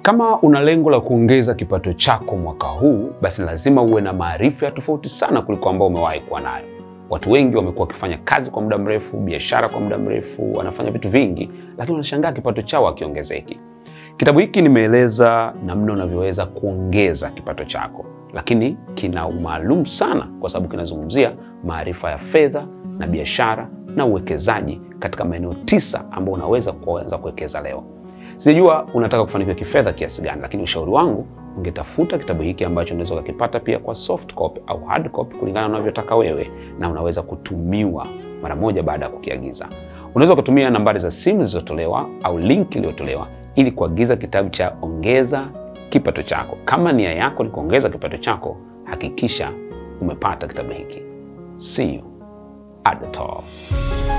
Kama una lengo la kuongeza kipato chako mwaka huu, basi lazima uwe na maarifa ya tofauti sana kuliko ambao umewahi kuwa nayo. Watu wengi wamekuwa wakifanya kazi kwa muda mrefu, biashara kwa muda mrefu, wanafanya vitu vingi, lakini wanashangaa kipato chao hakiongezeki. Kitabu hiki nimeeleza namna unavyoweza kuongeza kipato chako, lakini kina umaalum sana kwa sababu kinazungumzia maarifa ya fedha na biashara na uwekezaji katika maeneo tisa ambayo unaweza kuanza kuwekeza leo. Sijajua unataka kufanikiwa kifedha kiasi gani, lakini ushauri wangu ungetafuta kitabu hiki ambacho unaweza ukakipata pia kwa soft copy au hard copy kulingana na unavyotaka wewe, na unaweza kutumiwa mara moja baada ya kukiagiza. Unaweza ukatumia nambari za simu zilizotolewa au link iliyotolewa ili kuagiza kitabu cha Ongeza Kipato Chako. Kama nia yako ni kuongeza kipato chako, hakikisha umepata kitabu hiki. See you at the top.